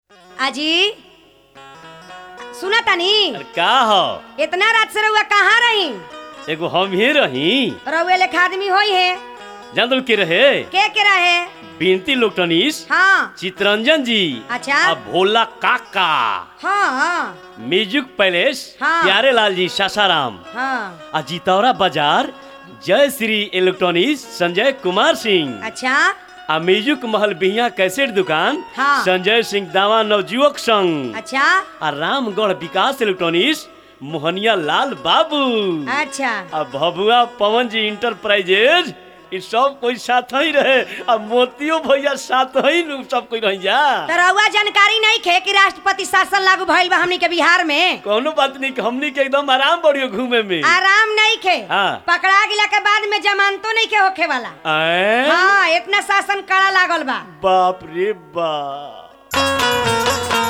आजी सुना तानी अरे का ह इतना रात से रउआ कहाँ रही एगो हम ही रही रउए लेखा आदमी होई है जान दो के रहे के के रहे बिनती लोकटनीस हाँ चितरंजन जी अच्छा आ भोला काका हाँ हाँ म्यूजिक पैलेस हाँ। प्यारे लाल जी सासाराम हाँ आ जितौरा बाजार जय श्री इलेक्ट्रॉनिक्स संजय कुमार सिंह अच्छा आ म्यूजिक महल बिहिया कैसेट दुकान हाँ। संजय सिंह दावा नवजुवक संघ अच्छा आ रामगढ़ विकास इलेक्ट्रॉनिक्स मोहनिया लाल बाबू अच्छा आ भभुआ पवन जी इंटरप्राइजेज ई सब कोई साथ ही रहे आ मोतियो भैया साथ ही नु सब कोई रह जा तो रउआ जानकारी नहीं खे कि राष्ट्रपति शासन लागू भइल बा हमनी के बिहार में कोनो बात नहीं कि हमनी के एकदम आराम बढ़ियो घूमे में आराम नहीं खे हाँ। पकड़ा गिला के बाद में जमानतो नहीं के होखे वाला आए? हाँ इतना शासन कड़ा लागल बा बाप रे बाप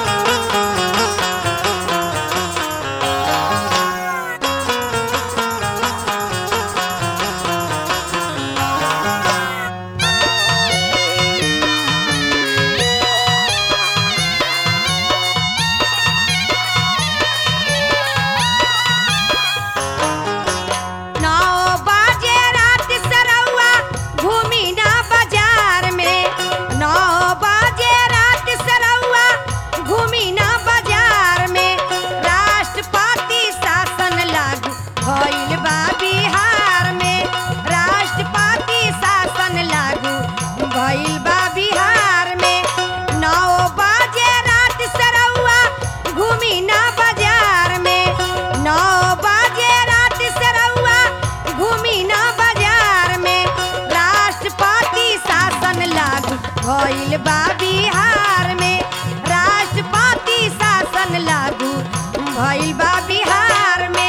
नौ बजे रात से रउआ घूमी ना बाजार में नौ बजे रात से रउआ घूमी ना बाजार में राष्ट्रपति शासन लागू भइल बा बिहार में राष्ट्रपति शासन लागू भइल बा बिहार में नौ बजे रात से रउआ घूमी ना बाजार में नौ बजे रात से रउआ घूमी ना बाजार में राष्ट्रपति शासन लागू भइल बा बिहार में राष्ट्रपति शासन लागू भइल बा बिहार में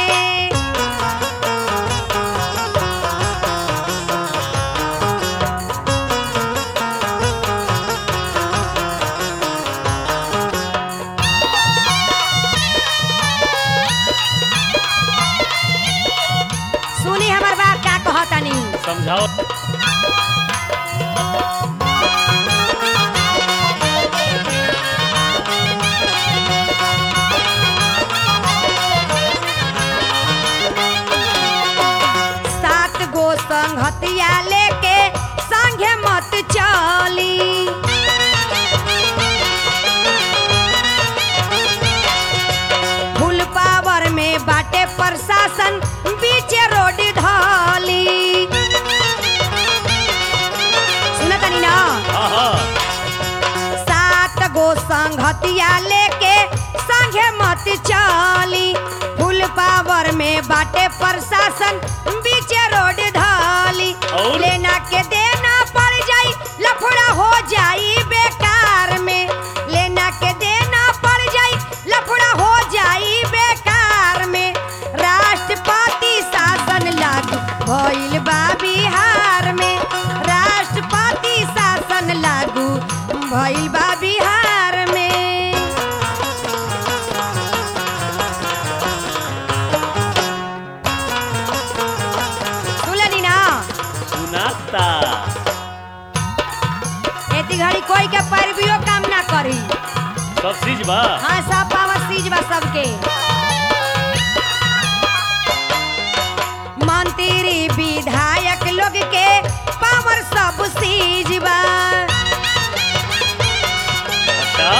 सुनी हमर बात का कहतानी समझाओ सात गो संगतिया लेके संगे मत चली फुल पावर में बाटे प्रशासन बीचे रोड धली सुनतनी ना हाँ हाँ सात गो संगतिया लेके संगे मत चली फुल पावर में बाटे प्रशासन बीचे रोड धली और? लेना के देना पड़ जाई लफड़ा हो जाई बेकार में लेना के देना पड़ जाई लफड़ा हो जाई बेकार में राष्ट्रपति शासन लागू भइल बा बिहार में राष्ट्रपति शासन लागू भइल बा बिहार में सुनली ना सुनाता एती घड़ी कोई के पैरवियो काम ना करी सब चीज बा हाँ सब पावर सीज बा सबके मंत्री विधायक लोग के पावर सब सीज बा अच्छा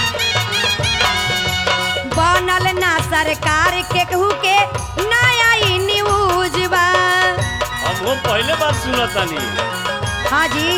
बनल ना सरकार के कहू के नया ई न्यूज बा हम वो पहले बात सुनतानी हाँ जी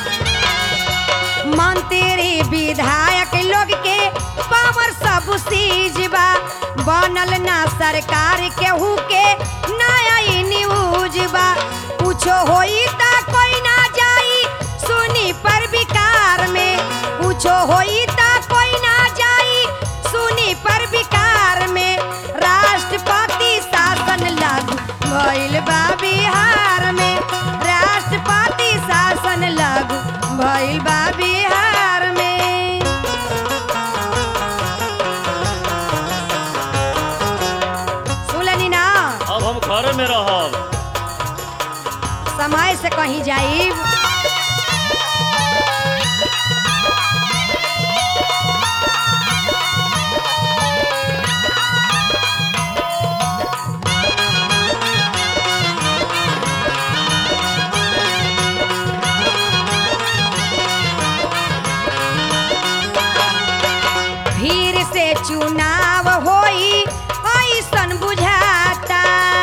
मंत्री विधायक लोग के पावर सब सीज बा बनल ना सरकार केहू के नया ई न्यूज बा कुछो होई ता कोई ना जाई सुनी पर विकार में कुछो होई ता कोई ना जाई सुनी पर विकार में राष्ट्रपति शासन लागू भइल बा बिहार में राष्ट्रपति शासन लागू भइल बा बिहार में सुननी ना अब हम घर में रहब समय से कहीं जाइब चुनाव होई ऐसन बुझाता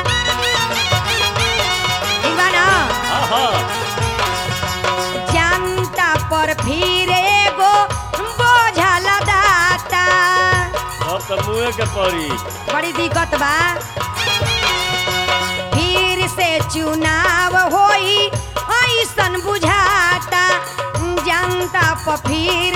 ठीक बा ना हाँ हाँ जनता पर फिर एगो बोझा लदाता अब तो मुँहे के पड़ी बड़ी दिक्कत बा फिर से चुनाव होई ऐसन बुझाता जनता पर फिर